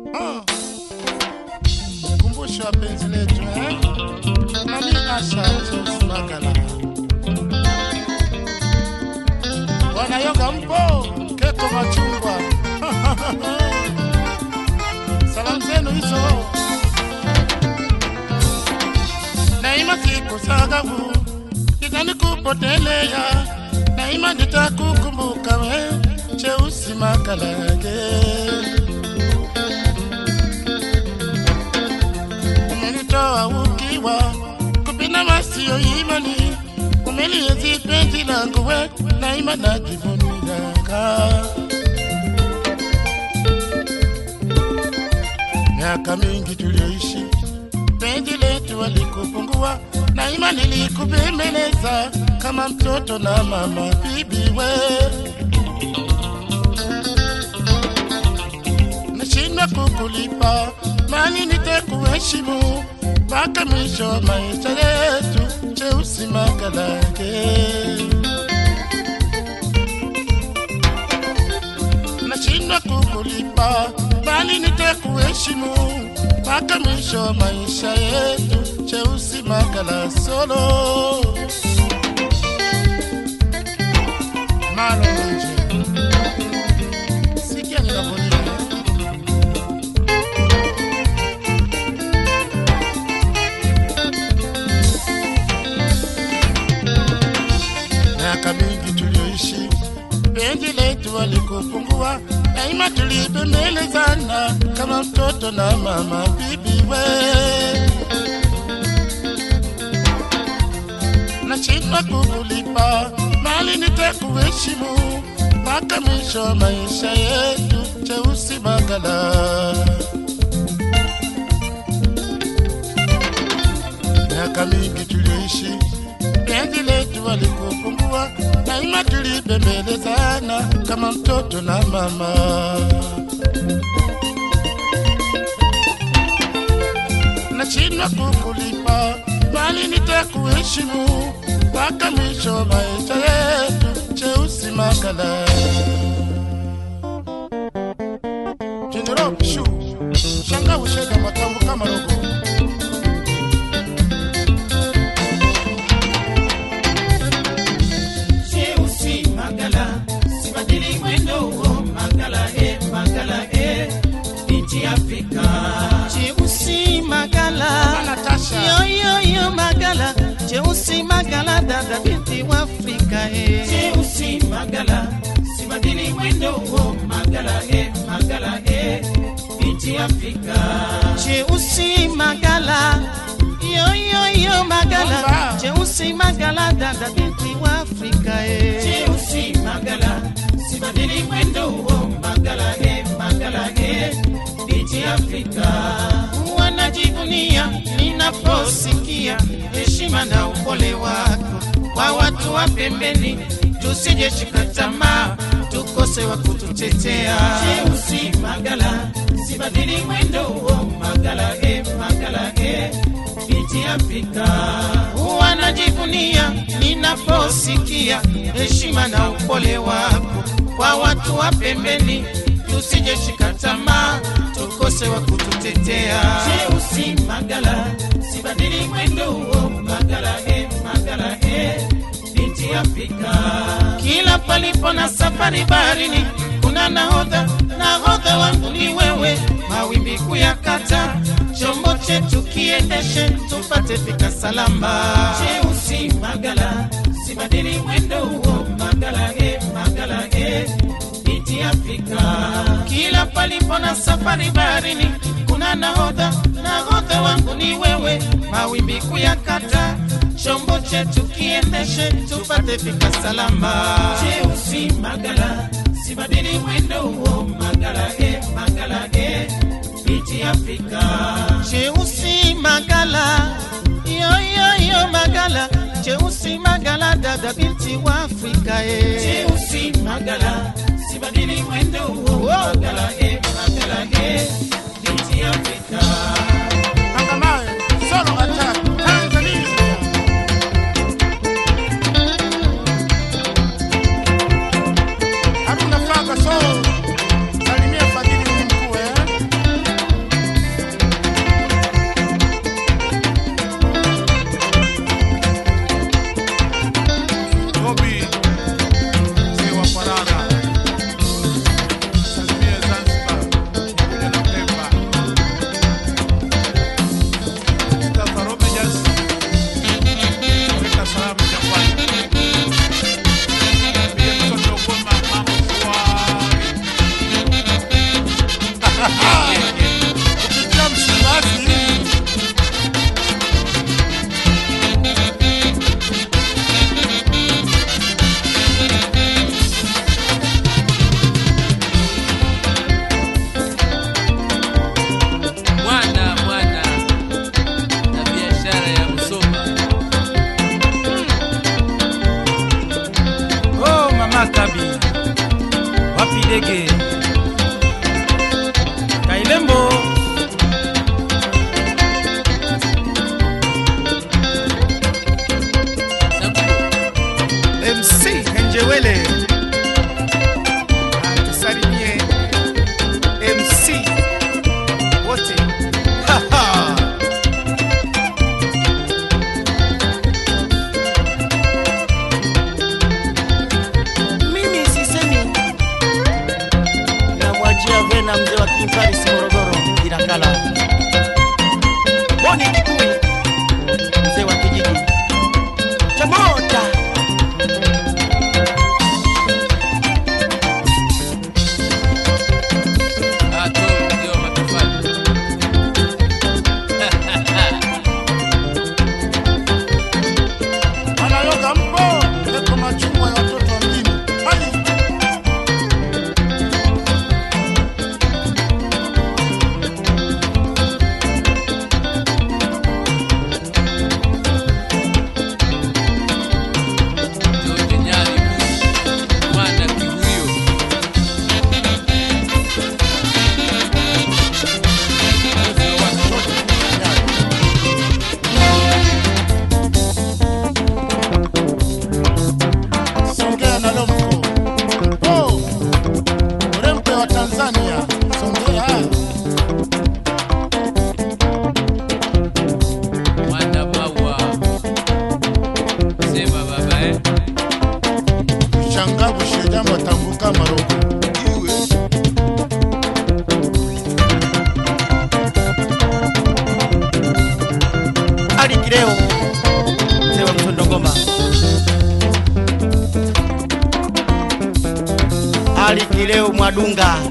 Ah. Kumbusho wa penzi letu eh? Mami Asha James Magala. Bwana Yoga mpo, Keko Machungwa. Salamu zenu hizo. Daima sikusahau, itanikupotelea. Daima nitakukumbuka we, Cheusi Makalage. umenitoa ukiwa kupina masio imani umeliezi penzi langu we naima najivuniaka miaka mingi tulioishi penzi letu alikupungua naima nilikubembeleza kama mtoto na mama bibi we nashindwa kukulipa mali nitakuheshimu mpaka mwisho wa maisha yetu cheusi makalake nashindwa kukulipa bali nitakuheshimu mpaka mwisho wa maisha yetu cheusi makala solo malo nje sikia ninavyolia miaka mingi tulioishi, penzi letu alikupungua, daima tulibembelezana kama mtoto na mama bibi we. Nashindwa kukulipa mali nitakuheshimu mpaka mwisho wa maisha yetu, cheusi magala. miaka mingi tulioishi, penzi letu alikupungua, daima tulibembelezana kama mtoto na mama. Nashindwa kukulipa, bali nitakuheshimu mpaka mwisho wa maisha yetu, cheusi makala. General Shu, shanga ushega matambo kama rogo. Cheusi Magala, sibadili mwendo huo Magala e, Magala e, binti Afrika. Cheusi Magala, Natasha. yo yo yo Magala, Cheusi Magala, dada binti wa Afrika eh. Cheusi Magala, sibadili mwendo huo Magala e, Magala e, binti Afrika. Cheusi Magala, yo yo yo Magala, Bomba. Cheusi Magala, dada binti wa Afrika eh. Cheusi Magala, sibadili mwendo huo Magala e, Magala e, binti Afrika. wanajivunia ninaposikia heshima na upole wako kwa watu wa pembeni, tusije shika tamaa tukose wa kututetea. Cheusi Magala, sibadili mwendo huo Magala e, Magala e, binti Afrika. Wanajivunia ninaposikia heshima na upole wako kwa watu wa pembeni, tusije shika tamaa tukose wa kututetea. Cheusi Magala, sibadili mwendo huo Magala e, Magala e, binti Afrika. Kila palipo na safari baharini kuna nahodha, nahodha wangu ni wewe, mawimbi kuyakata, chombo chetu kiendeshe, tupate fika salama. Cheusi Magala, sibadili mwendo huo Magala e, Magala e, binti Afrika. Kila palipo na safari baharini kuna nahodha, nahodha wangu ni wewe, mawimbi kuyakata, chombo chetu kiendeshe, tupate fika salama. Cheusi Magala, sibadili mwendo huo Magala e, Magala e, binti Afrika. Cheusi Magala, yo yo yo Magala, Cheusi Magala, dada binti wa Afrika eh. Cheusi Magala, sibadili mwendo huo Magala e, Magala e, binti Afrika. Angamawe, solo attack, Tanzania. Haruna Faga, so salimia Fadhili ni mkuu eh? tena mzee wa Kimparis Morogoro Ilakala. Boni Kikui, mzee wa kijiji cha Mota. Ato ndio matofali. Wanayoga mpo eko machungwa ya watoto wa mjini. Hai! George Nyali, mwana kihuyo. Songea na Lomko. Oh! Mrembe wa Tanzania. Songea. Mwana maua. Sema baba eh. Shangabu shejambo tambuka maroko. Iwe. Ali Kileo, mzee wa Mtondo Ngoma. Ali Kileo Mwadunga.